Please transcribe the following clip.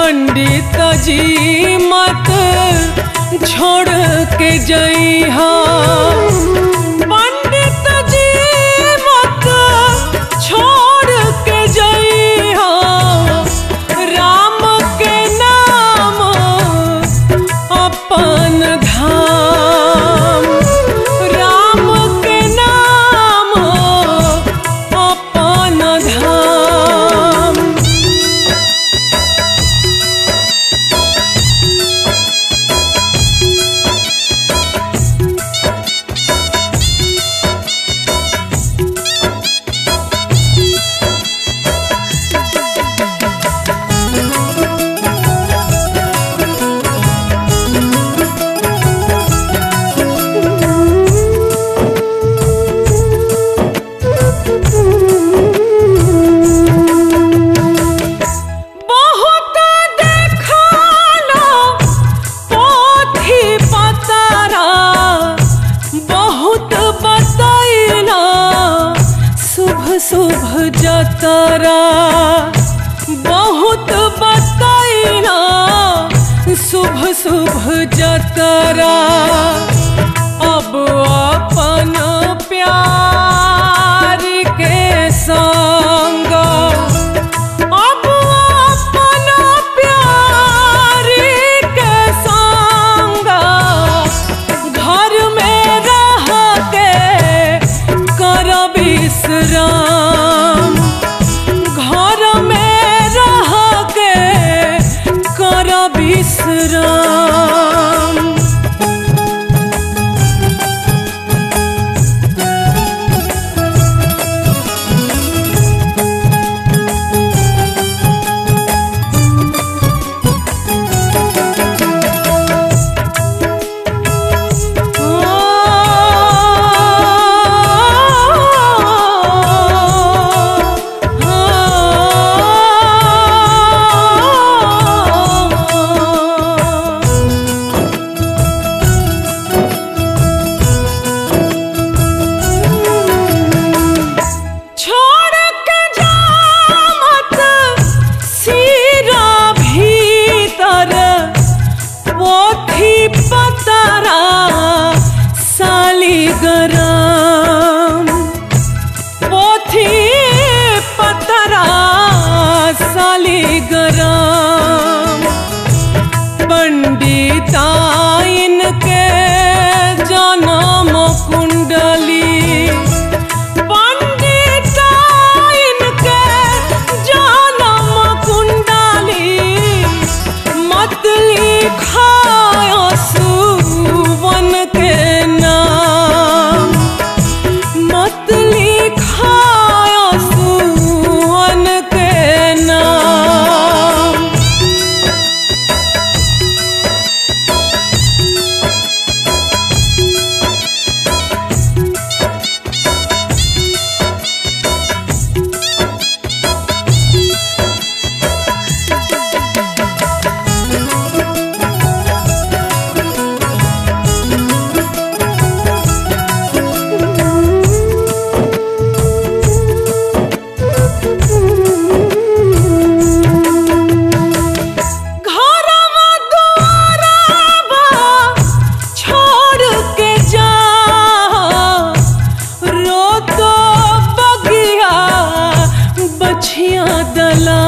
पंडित जी मत छोड़ के जइहा पंडित जी मत छोड़ के जइहा राम के नाम अपन धाम राम के नाम अपन धाम बहुत देखलो पोथी पतरा बहुत बतैला शुभ शुभ जतरा बहुत बतैला शुभ शुभ जतरा अब अपन प्यार के संग अब अपन प्यार के संग घर में रह के कर विश्राम घर में रह के कर विश्राम छोड़ के जा मत सिरा भीतर पोथी पतरा सालीग्राम पोथी पतरा सालीग्राम पंडिताइन के जन्म कुंडली पंडिताइन के जनम कुंडली मत लिखायो सुवन के नाम मत लिखायो सुवन के नाम घरवा दुआरवा छोड़ के जा रो तो बगिया बछिया दला